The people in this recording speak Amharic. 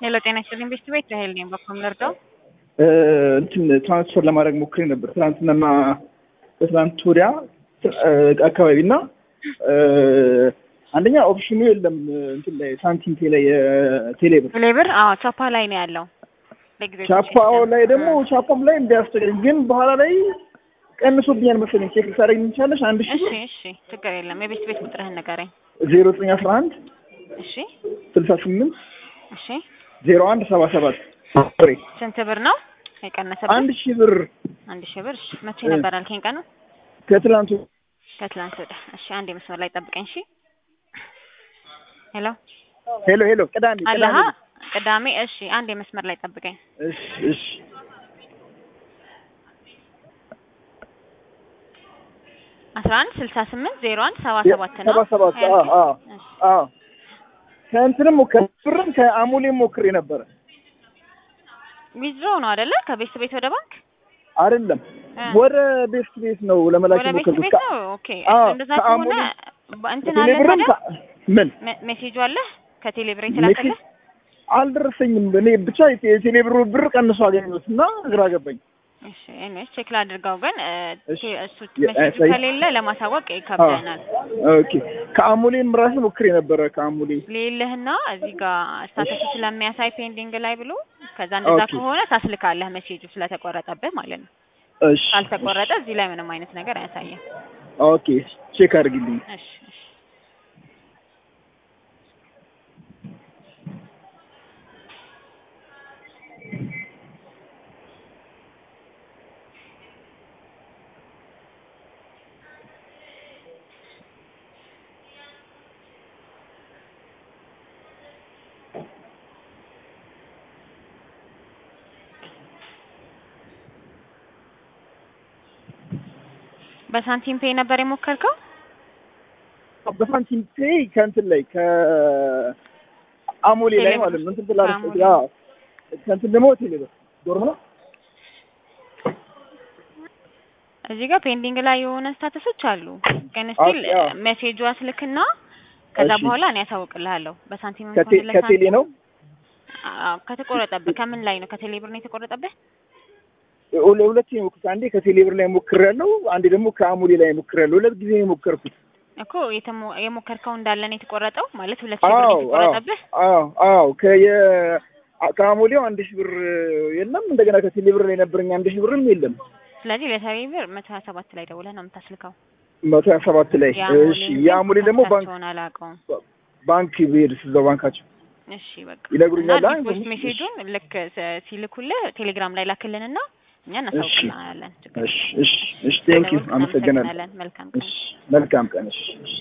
ሄሎ ጤና ይስጥልኝ ቤት ቤት ራሄል ነኝ። በኩል ልርዳው? እንትን ትራንስፈር ለማድረግ ሞክሬ ነበር ትናንትናና በትናንት ወዲያ አካባቢ እና አንደኛ ኦፕሽኑ የለም እንትን ላይ ሳንቲም ቴ ላይ ቴሌብር ቴሌብር አዎ ቻፓ ላይ ነው ያለው። ለጊዜው ቻፓው ላይ ደግሞ ቻፓም ላይ እንዲያስቸግረኝ ግን በኋላ ላይ ቀንሶብኛል መሰለኝ። ቼክ ልታደርግ የሚቻለሽ አንድ ሺ እሺ እሺ ችግር የለም። የቤት ቤት ቁጥርህን ንገረኝ። ዜሮ ዘጠኝ አስራ አንድ እሺ ስልሳ ስምንት እሺ ዜሮ አንድ ሰባ ሰባት ፍሬ ስንት ብር ነው የቀነሰብህ? አንድ ሺህ ብር አንድ ሺህ ብር። እሺ መቼ ነበር አልከኝ ቀኑ? ከትላንቱ ከትላንት ወዲያ። እሺ አንድ መስመር ላይ ጠብቀኝ። እሺ ሄሎ ሄሎ ሄሎ ቅዳሜ አለሃ ቅዳሜ ቅዳሜ። እሺ አንድ መስመር ላይ ጠብቀኝ። እሺ እሺ አስራ አንድ ስልሳ ስምንት ዜሮ አንድ ሰባ ሰባት ነው ሰባ ሰባት አዎ አዎ እሺ። አዎ ከእንትንም ከብርም ከአሙሌም ሞክሬ ነበረ ዊዝድሮ ነው አይደለ? ከቤት ቤት ወደ ባንክ አይደለም እ ወደ ቤስት ቤት ነው ለመላክ ወደ ቤት የሞከርኩት ቤት ከ- ነው። ኦኬ አዎ፣ እንደዛ ከአሙሌ- ከሆነ በ- እንትን አለ ቴሌብርም ታዲያ ከ- ምን ሜ- ሜሴጁ አለ ከቴሌብር የተላከልህ? አልደረሰኝም። እኔ ብቻ የቴሌብሩ ብር ቀንሶ አገኘሁት እና ግራ ገባኝ። እሺ እኔስ ቼክ ላድርገው፣ ግን እ፣ እሺ። ቴ- እሱ የ- ሜሴጁ ያሳይ- ከሌለ ለማሳወቅ ይከብደናል። ኦኬ ከአሙሌም ራሱ ሞክሬ ነበረ። ከአሙሌ ሌለህና እዚህ ጋር ስታተሱ ስለሚያሳይ ፔንዲንግ ላይ ብሎ ከዛ እንደዛ ኦኬ። ከሆነ ታስልካለህ ሜሴጁ ስለተቆረጠብህ ማለት ነው። እሺ ካልተቆረጠ እዚህ ላይ ምንም አይነት ነገር አያሳየም። ኦኬ ቼክ አድርግልኝ። እሺ እሺ በሳንቲም ፔይ ነበር የሞከርከው? በሳንቲም ፔይ ከእንትን ላይ ከአሙሌ ላይ ቴሌብር ማለት ነው እንትን ትላለች። ከአሙሌ። አዎ ከእንትን ደግሞ ቴሌብር ዶርም ነው። እዚህ ጋር ፔንዲንግ ላይ የሆነ ስታተሶች አሉ፣ ግን ስቲል ኦኬ፣ አዎ። ሜሴጁ አስልክና ከዛ እሺ። በኋላ እኔ ያሳውቅልሃለሁ። በሳንቲም ከቴ- ከሆነ ከቴሌ ለሳንቲም- ነው አዎ፣ ከተቆረጠብህ ከምን ላይ ነው? ከቴሌ ብር ነው የተቆረጠብህ? ለሁለት የሞክርኩት አንዴ ከቴሌብር ላይ ሞክሬያለሁ፣ አንዴ ደግሞ ከአሙሌ ላይ ሞክሬያለሁ። ሁለት ጊዜ ነው የሞከርኩት። እኮ የተሞ- የሞከርከው እንዳለ ነው የተቆረጠው ማለት ሁለት ሺህ ብር ነው አዎ አዎ የተቆረጠብህ። አዎ አዎ ከየ ከአሙሌው አንድ ሺህ ብር የለም። እንደገና ከቴሌብር ላይ ነበረኝ አንድ ሺህ ብርም የለም። ስለዚህ ለቴሌ ብር መቶ ሀያ ሰባት ላይ ደውለህ ነው የምታስልከው። መቶ ሀያ ሰባት ላይ እሺ። የአሙሌን የአሙሌ ደግሞ ባንክ ኮንታክታቸውን አላውቀውም። ባንክ ብሄድ እዛው ባንካቸው እሺ በቃ ይነግሩኛል። እና አይ ዲፖስት ትንሽ- ሜሴጁን ልክ ስ- ሲልኩልህ ቴሌግራም ላይ ላክልንና እኛ እናሳውቅልናለን። ችግር እሺ እሺ እሺ ቴንክ ዩ የለውም። አመሰግናለሁ። እናመሰግናለን። መልካም ቀን። እሺ መልካም ቀን። እሺ እሺ